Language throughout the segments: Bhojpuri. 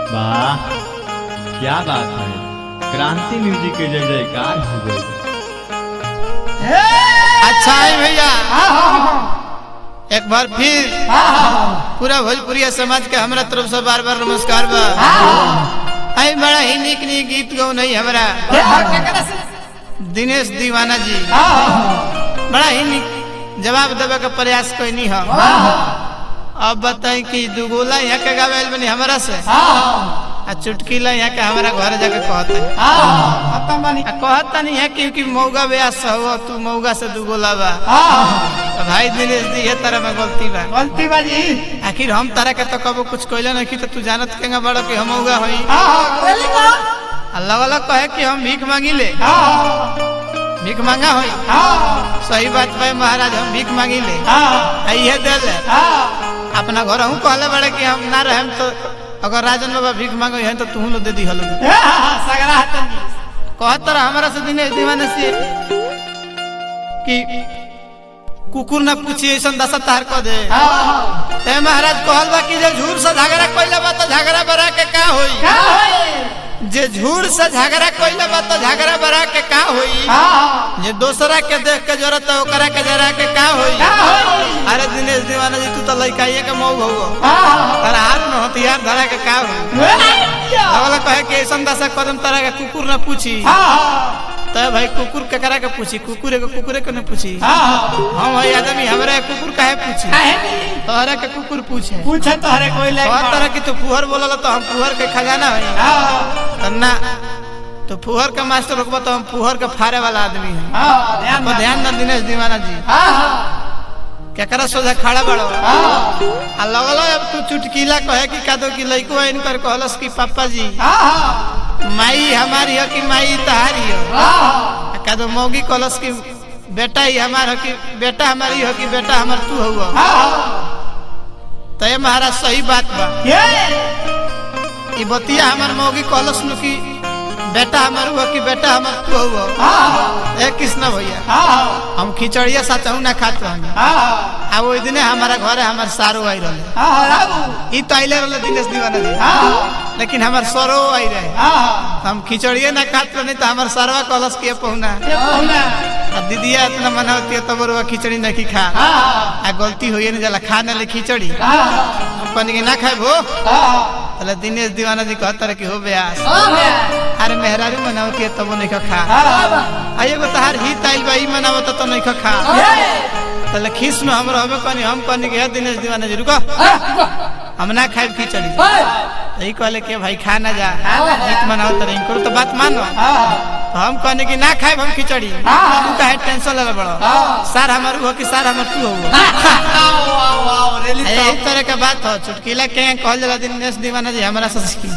वाह क्या बात है क्रांति म्यूजिक के जय जयकार हो गई अच्छा है भैया एक बार फिर पूरा भोजपुरिया समाज के हमरा तरफ से बार बार नमस्कार बा आई बड़ा ही निक निक गीत गौ नहीं हमरा दिनेश दीवाना जी बड़ा ही निक जवाब देवे के प्रयास कोई नहीं है अब बताई कि दुगोला यहाँ के गावेल बनी हमरा से आ चुटकीला यहाँ के हमारा घर जाके कहते हैं आ कहता नहीं है क्योंकि मौगा ब्यास हो तू मौगा से दुगोला बा तो भाई दिनेश जी ये तरह में गलती बा गलती बाजी आखिर हम तारा के तो कबो कुछ कहले नहीं तो तू जानत केंगा बड़ो कि हम मौगा होई अल्लाह वाला कहे कि हम भीख मांगी ले भीख मांगा होई सही बात भाई महाराज हम भीख मांगी ले आइए दे ले अपना घर हूँ कहले बड़े कि हम ना रहे तो अगर राजन बाबा भीख मांगो है तो तू लो दे दी हलो कहत रहा हमारा से दिनेश दीवाने से कि कुकुर ना पूछी ऐसा दशा तार को दे ए महाराज कहल बा कि जे झूर से झगड़ा कइले बा तो झगड़ा बरा के का होई जे झूर से झगड़ा कइले बा तो झगड़ा बरा के का होई जे दूसरा के देख के जरूरत है ओकरा के जरा के का होई अरे दिनेश दीवाना जी तू तो लइकाइए के मऊ हो तारा हाथ में हथियार धरा के का होई अगला कहे कि ऐसा दशा कदम तारा के कुकुर ना पूछी तो भाई कुकुर केकरा के पूछी कुकुर एगो कुकुरे के न पूछी हम भाई आदमी हमरा के कुकुर काहे पूछी तोहरा के कुकुर पूछे पूछे तोहरे कोई ले हर तरह की तो फुहर बोलल तो हम फुहर के खजाना है तो ना तो फुहर के मास्टर रुकबा तो हम फुहर के फाड़े वाला आदमी है ध्यान तो ध्यान दे दिनेश दीवाना जी केकरा सोझा खड़ा बड़ो आ लगल अब तू चुटकीला कहे कि कादो की लइको इनकर कहलस कि पापा जी माई हमारी हो कि माई तहारी हो आ कादो मौगी कहलस कि बेटा ही हमार हो कि बेटा हमारी हो कि बेटा हमार तू हो तो ये महाराज सही बात बा ई बतिया हमार मौगी कहलस नु कि बेटा हमार हुआ कि बेटा हमार तू हो ए कृष्ण भैया हम खिचड़िया साचहु ना खात रहनी आ ओइ दिने हमारा घरे हमार सारो आई रहले ई तो आइले रहले दिनेश दीवाना जी लेकिन हमार सरो आई रहे हम खिचड़िए ना खात रहनी तो हमार सरवा कहलस के पहुना आ दीदिया इतना मना होती है तब रुआ खिचड़ी नहीं खा आ गलती होइए नहीं जाला खा ना ले खिचड़ी हम कहनी कि ना खाए भो अरे दिनेश दीवाना जी कहता रहे कि हो ब्यास अरे मेहरारू मनावती है तब नहीं खा आ एगो तहार हित आइल बा ई मनावत तो नहीं खा तले खीस में हम रहबे कहनी हम कहनी कि हे दिनेश दीवाना जी रुको हम ना खाए खिचड़ी तो ई कहले कि भाई खा ना जा हित मनावत रही करो तो बात मानो तो हम कहने कि ना खाए हम खिचड़ी तू काहे टेंशन ले बड़ो सर हमार हो कि सर हमार तू हो यही तरह के बात हो चुटकीला के कहल जाला दिनेश दीवाना जी हमारा से सीखी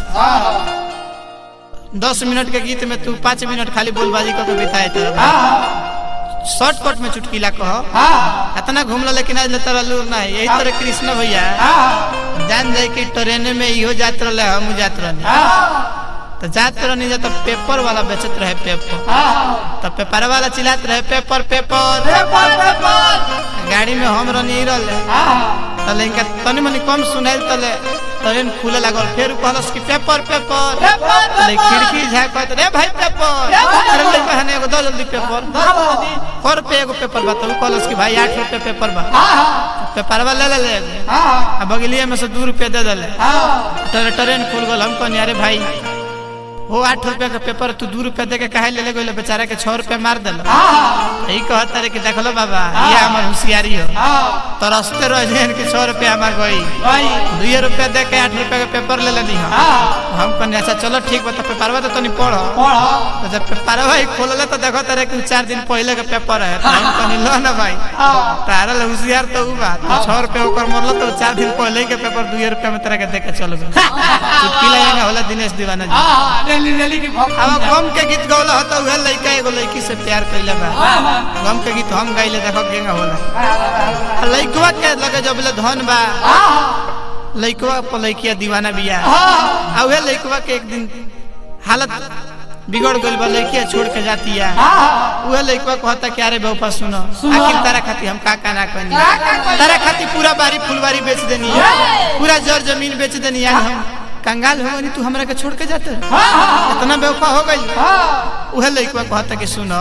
दस मिनट के गीत में तू पाँच मिनट खाली बोलबाजी करके बिताए तरह शॉर्टकट में चुटकीला कहो इतना घूमला लेकिन आज तरह लूर ना है यही तरह कृष्ण भैया जान जाए कि ट्रेन में इहो जात रहे हम जात रहे तो जात रहनी जा तो पेपर वाला बेचत रहे पेपर तो पेपर वाला चिल्लात रहे पेपर पेपर गाड़ी में हम रहनी रहे तले इनका तनी मनी कम सुनाइल तले ट्रेन खुले लागल फिर कहलस कि पेपर पेपर तले खिड़की झाकत रे भाई पेपर अरे ले कहने एगो दो जल्दी पेपर फोर रुपये एगो पेपर बा तो उ कहलस कि भाई आठ रुपये पेपर बा पेपर वाला ले ले ले आ बगलिया में से दू रुपये दे दले ट्रेन खुल गल हम कहनी अरे भाई वो आठ रुपया का पेपर तू दू रुपया दे के काहे ले ले गइल बेचारा के छह रुपया मार दिल यही कहता रे कि देखलो बाबा ये हमार होशियारी हो तो रस्ते रह जाए कि छह रुपया हमार गई दुए रुपया दे के आठ रुपया का पेपर ले लेनी हो हम कहनी अच्छा चलो ठीक बा तो पेपरवा तो तनी पढ़ो तो जब पेपरवा ही खोलले तो देखो तारे कि चार दिन पहले का पेपर है तो हम कहनी लो ना भाई तारा ले होशियार तो उ बा तो छह रुपया ओकर मरलो तो चार दिन पहले के पेपर दुए रुपया में तेरा के दे के चल गए चुटकी लगा होला दिनेश दीवाना जी अब गम के गीत गौला होता उहे लइका एगो लइकी से प्यार कइले बा गम के गीत हम गाइले देखो केंगा होला आ लइकवा के लगे जब ले धन बा लइकवा पर लइकिया दीवाना बिया आ उहे लइकवा के एक दिन हालत बिगड़ गइल बा लइकिया छोड़ के जाती है उहे लइकवा कहता कि अरे बेवफा सुनो आखिर तारा खाती हम का का ना कहनी तारा खाती पूरा बारी फुलवारी बेच देनी है पूरा जर जमीन बेच देनी है हम कंगाल हो गई तू हमरा के छोड़ के जाते इतना बेवफा हो गई उहे लइकवा कहता कि सुनो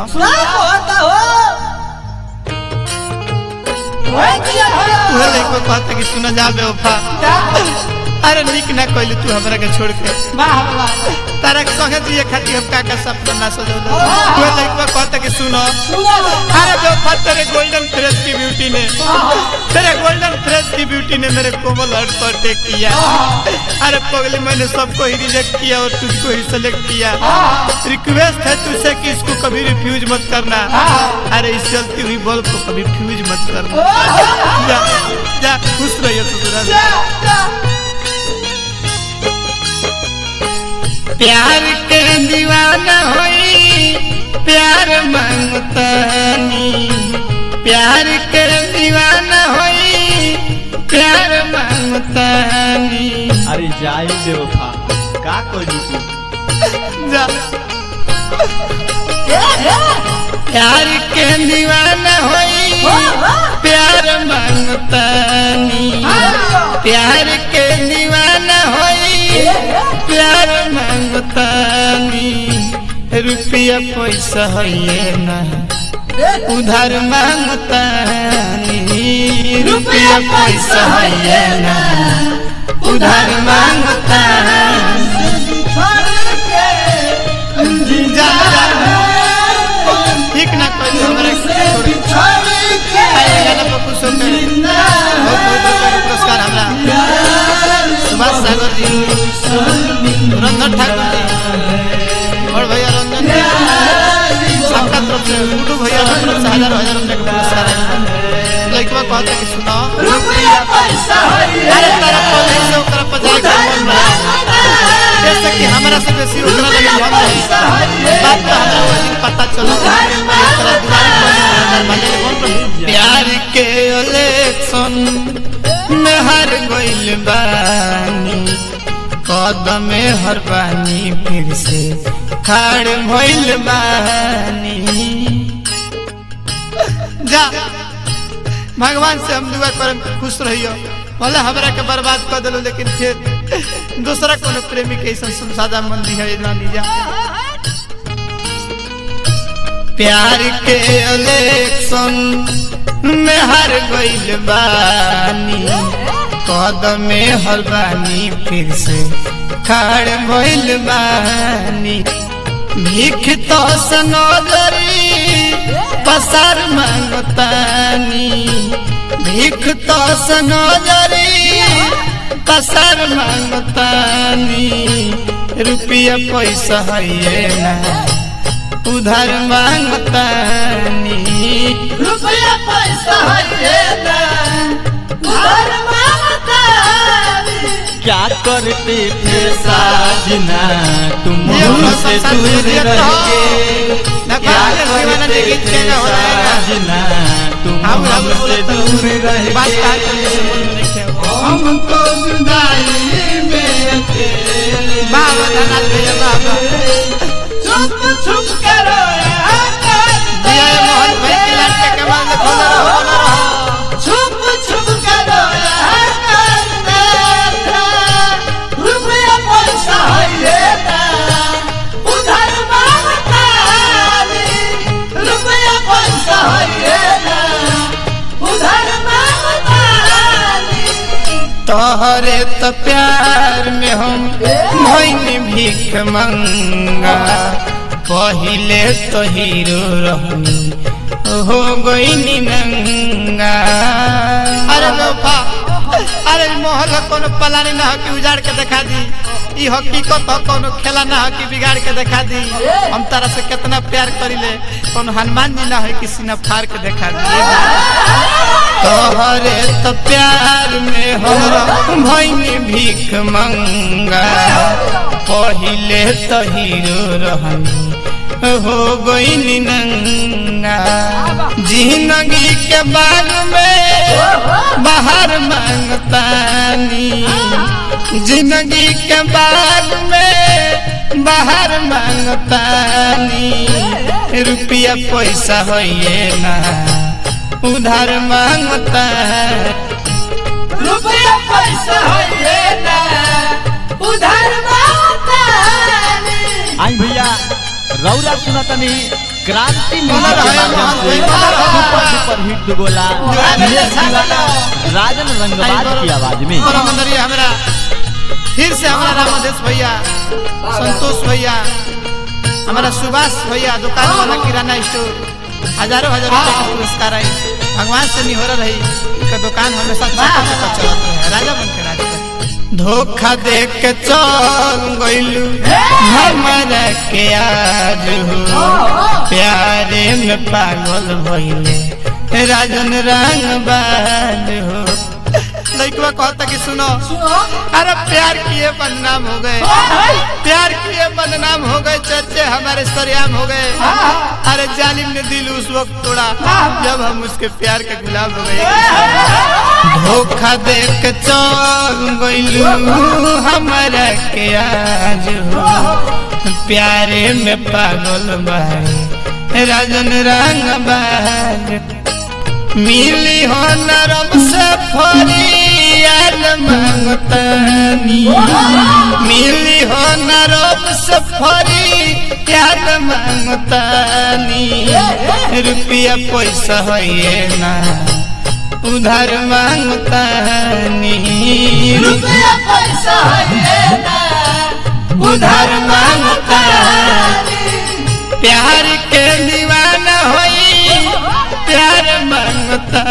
उहे लइकवा कहता कि सुनो जा बेवफा अरे निक ना कहलू तू हमरा के छोड़ के तारा के संगे दिए खातिर हम का का सपना ना सजौले उहे लइकवा कहता कि सुनो अरे बेवफा तेरे गोल्डन फ्रेश की ब्यूटी ने तेरे गोल्डन फ्रेश की ब्यूटी ने मेरे कोमल हर्ट पर टेक किया अरे पगली मैंने सबको ही रिजेक्ट किया और तुझको ही सेलेक्ट किया रिक्वेस्ट है तुझसे कि इसको कभी रिफ्यूज मत करना अरे इस जलती हुई बल्ब को कभी फ्यूज मत करना जा जा खुश रहिए ससुराल प्यार के दीवाना होई प्यार मांगतानी प्यार के दीवाना होई प्यार मांगतानी अरे जाई बेवफा का करी तू जा प्यार के दीवाना होई प्यार मांगतानी प्यार के दीवाना होई प्यार मांगतानी रुपया पैसा है ना उधार मांगतानी रुपया पैसा है ना उधार मांगतानी जा जा ठीक ना कोई हमरा छोड़ी आए गाना पर खुश होकर बहुत बहुत बहुत पुरस्कार हमरा सुभाष सागर जी रंजन ठाकुर जी और भैया रंजन जी सबका तरफ से गुड्डू भैया की तरफ से हजारों हजार रुपए का पुरस्कार है लड़कवा कहता कि सुनो अरे तारा पहले से ओकरा पर जाए के मन रहा जैसे कि हमरा से बेसी ओकरा लगे मन रही बात तो हमरा वो दिन पता चला ओकरा दुआर पर दरवाजे कौन रही प्यार के इलेक्शन में हार गइल बानी कदम में हर बानी फिर से खाड़ भइल बानी जा भगवान से हम दुआ करम कि खुश रहियो भले हमरा के बर्बाद कर दिलो लेकिन फिर दूसरा कोनो प्रेमी के ऐसा सुनसादा मन दी है ना लीजा प्यार के इलेक्शन में हार गइल बानी कदम में हर बानी फिर से खाड़ भइल बानी भीख तो सनोदरी पसार मांगतानी भीख तो सनोदरी पसार मांगतानी रुपया पैसा है ना उधार मांगतानी रुपया पैसा है ना उधार मांगतानी क्या करते थे साजना तुम ये अपना हमसे संसार दूर में जियत रह रहो। के ना क्या बात है, दीवाना करते देखी थे चेंज हो रहेगा। साजना तुम हम हम हमसे दूर रह बात का के बाबा हमको जुदाई में अकेले धनाल भैया बाबा छुप छुप करो दिया ये मोहन भाई की लाट के कमाल में खोला रहो खोला रहो छुप छुप करो रुपया पैसा है ना उधार मांगतानी रुपया पैसा है ना उधार मांगतानी तोहरे तो प्यार में हम भैन भीख मंगा पहिले तो हीरो रहनी हो गई नंगा अरे लोफा अरे मोहल कोनो पलानी ना हो कि उजाड़ के दिखा दी ई हकीकत हो कोनो खेला ना हो कि बिगाड़ के दिखा दी हम तारा से कितना प्यार करिले कोनो हनुमान जी ना हो कि सीना फाड़ के दिखा दी तोहरे तो प्यार में हम भैनी भीख मंगा पहिले तो हीरो रहनी हो गई नंगा जिंदगी के बाग में बाहर मांगतानी जिंदगी के बाग में बाहर मांगतानी रुपया पैसा है ना उधार मांगता रुपया पैसा है ना उधार रौरा सुनतनी क्रांति बोला म्यूजिक के रहे, माध्यम से बोला रहे। सुपर सुपर हिट दुगोला दिनेश दीवाना राजन रंगबाज की आवाज में और मंदरिए हमरा फिर से हमारा रामादेश भैया संतोष भैया हमारा सुभाष भैया दुकान वाला किराना स्टोर हजारों हजार रुपए का पुरस्कार आई भगवान से निहोरा रही का दुकान हमेशा चका चका चलत रहे राजा बन के राजा बन। धोखा दे के चल गइलू हमारा के आज हो प्यारे में पागल भइले राजन रंग बाज हो लड़कवा कहता कि सुनो अरे प्यार किए बदनाम हो गए प्यार किए बदनाम हो गए चर्चे हमारे सरेआम हो गए अरे जालिम ने दिल उस वक्त तोड़ा जब हम उसके प्यार के गुलाम हो गए धोखा दे के चल गइलू हमारा के आज हो प्यारे में पागल बाई राजन रंग बाज मिली हो नरम से फरियाद मांगतानी मिली हो नरम से फरियाद मांगतानी रुपया पैसा है ना उधार मांगतानी रुपया पैसा है ना उधार